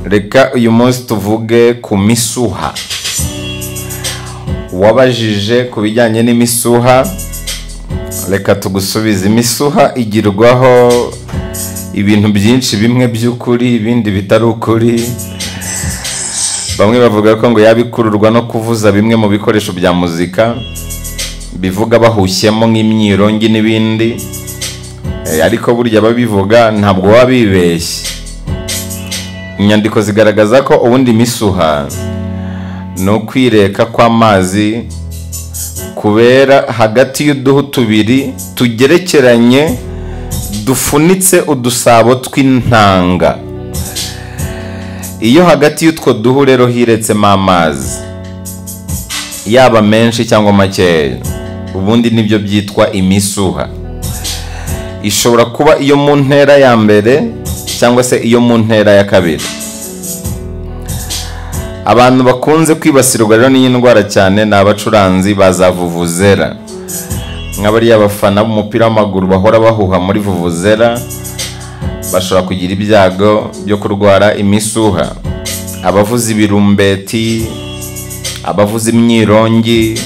reka uyu munsi tuvuge ku misuha wabajije ku bijyanye n'imisuha reka tugusubize imisuha igirwaho ibintu byinshi bimwe by'ukuri ibindi bitari ukuri bamwe bavuga ko ngo yabikururwa no kuvuza bimwe mu bikoresho bya muzika bivuga bahushyemo nk'imyirongi n'ibindi ariko burya ababivuga ntabwo baba bibeshye inyandiko zigaragaza ko ubundi misuha ni ukwireka kw'amazi kubera hagati y'uduhu tubiri tugerekeranye dufunitse udusabo tw'intanga iyo hagati y'utwo duhu rero hiretsemo amazi yaba menshi cyangwa makeya ubundi nibyo byitwa imisuha ishobora kuba iyo mu ntera ya mbere cyangwa se iyo mu ntera ya kabiri abantu bakunze kwibasirwa rero n'iyi ndwara cyane ni abacuranzi baza vuvuzera nk'abariya bafana b'umupira w'amaguru bahora bahuha muri vuvuzera bashobora kugira ibyago byo kurwara imisuha abavuza ibirumbeti abavuza imyirongi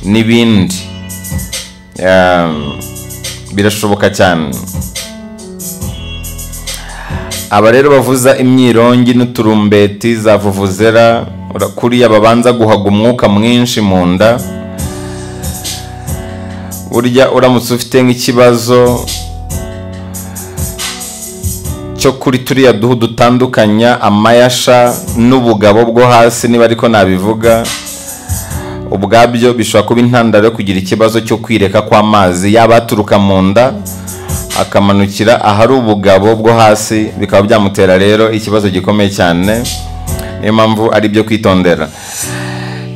n'ibindi birashoboka cyane aba rero bavuza imyirongi n'uturumbeti za vuvuzera kuriya babanza guhaga umwuka mwinshi mu nda burya uramutse ufite nk'ikibazo cyo kuri turiya duhu dutandukanya amayasha n'ubugabo bwo hasi niba ariko nabivuga ubwabyo bishobora kuba intandaro yo kugira ikibazo cyo kwireka kw'amazi yaba aturuka mu nda akamanukira ahari ubugabo bwo hasi bikaba byamutera rero ikibazo gikomeye cyane niyo mpamvu ari ibyo kwitondera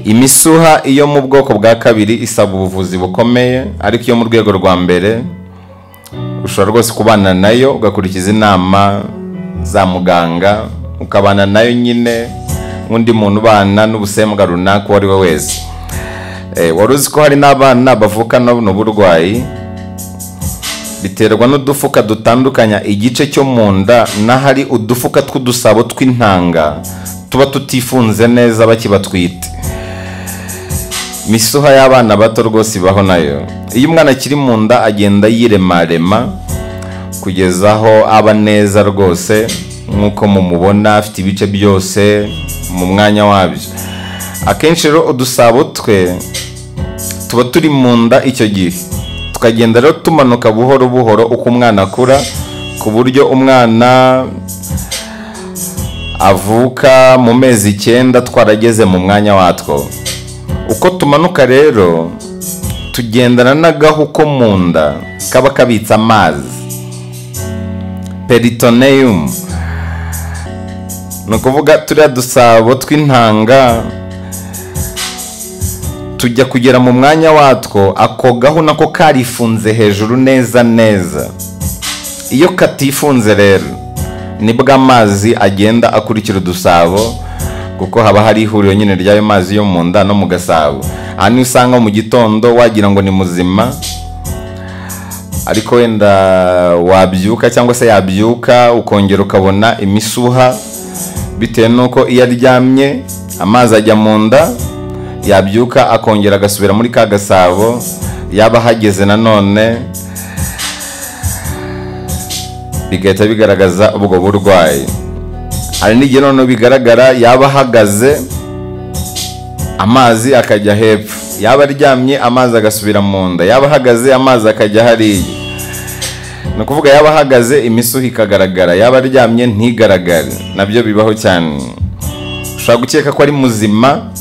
imisuha iyo mu bwoko bwa kabiri isaba ubuvuzi bukomeye ariko iyo mu rwego rwa mbere ushobora rwose kubana nayo ugakurikiza inama za muganga ukabana nayo nyine nk'undi muntu ubana n'ubusembwa runaka uwo ari we wese wari uzi ko hari n'abana bavukana buno burwayi biterwa n'udufuka dutandukanya igice cyo mu nda n'ahari udufuka tw'udusabo tw'intanga tuba tutifunze neza bakibatwite misuha y'abana bato rwose ibaho nayo iyo umwana akiri mu nda agenda yiremarema kugeza aho aba neza rwose nk'uko mumubona afite ibice byose mu mwanya wabyo akenshi rero udusabo twe tuba turi mu nda icyo gihe tukagenda rero tumanuka buhoro buhoro uko umwana akura ku buryo umwana avuka mu mezi icyenda twarageze mu mwanya watwo uko tumanuka rero tugendana n'agahu ko mu nda kaba kabitse amazi peritoneyumu ni ukuvuga turiya dusabo tw'intanga tujya kugera mu mwanya watwo ako gahu nako karifunze hejuru neza neza iyo katifunze rero nibwo amazi agenda akurikira udusabo kuko haba hari ihuriro nyine ry'ayo mazi yo mu nda no mu gasabo aha niho usanga mu gitondo wagira ngo ni muzima ariko wenda wabyuka cyangwa se yabyuka ukongera ukabona imisuha bitewe n'uko iyo aryamye amazi ajya mu nda yabyuka akongera agasubira muri ka gasabo yaba ahageze nanone bigahita bigaragaza ubwo burwayi hari n'igihe noneho bigaragara yaba ahagaze amazi akajya hepfo yaba aryamye amazi agasubira mu nda yaba ahagaze amazi akajya hariya ni ukuvuga yaba ahagaze imisuha ikagaragara yaba aryamye ntigaragare nabyo bibaho cyane ushobora gukeka ko ari muzima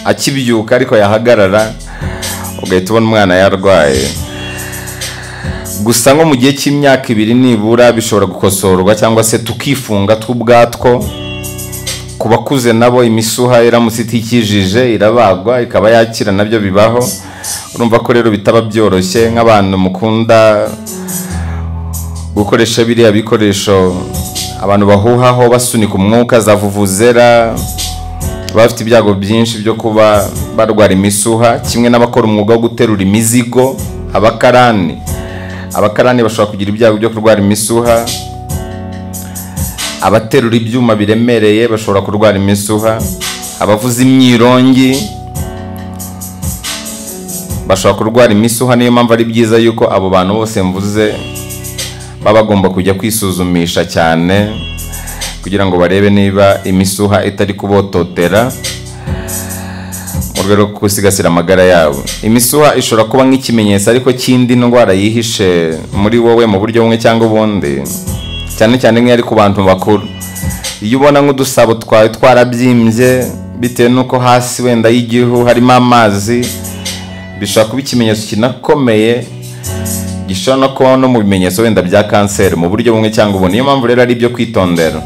akibyuka ariko yahagarara ugahita ubona umwana yarwaye gusa nko mu gihe cy'imyaka ibiri nibura bishobora gukosorwa cyangwa se tukifunga tw'ubwatwo ku bakuze nabo imisuha iramutse itikijije irabagwa ikaba yakira nabyo bibaho urumva ko rero bitaba byoroshye nk'abantu mukunda gukoresha biriya bikoresho abantu bahuhaho basunika umwuka za vuvuzera bafite ibyago byinshi byo kuba barwara imisuha kimwe n'abakora umwuga wo guterura imizigo abakarani abakarani bashobora kugira ibyago byo kurwara imisuha abaterura ibyuma biremereye bashobora kurwara imisuha abavuza imyirongi bashobora kurwara imisuha niyo mpamvu ari byiza yuko abo bantu bose mvuze baba bagomba kujya kwisuzumisha cyane kugira ngo barebe niba imisuha itari kubototera mu rwego rwo gusigasira amagara yabo imisuha ishobora kuba nk'ikimenyetso ariko cy'indi ndwara yihishe muri wowe mu buryo bumwe cyangwa ubundi cyane cyane nk'iyo ari ku bantu bakuru iyo ubona nk'udusabo twawe twarabyimbye bitewe n'uko hasi wenda y'igihu harimo amazi bishobora kuba ikimenyetso kinakomeye gishobora no kuba no mu bimenyetso wenda bya kanseri mu buryo bumwe cyangwa ubundi niyo mpamvu rero ari ibyo kwitondera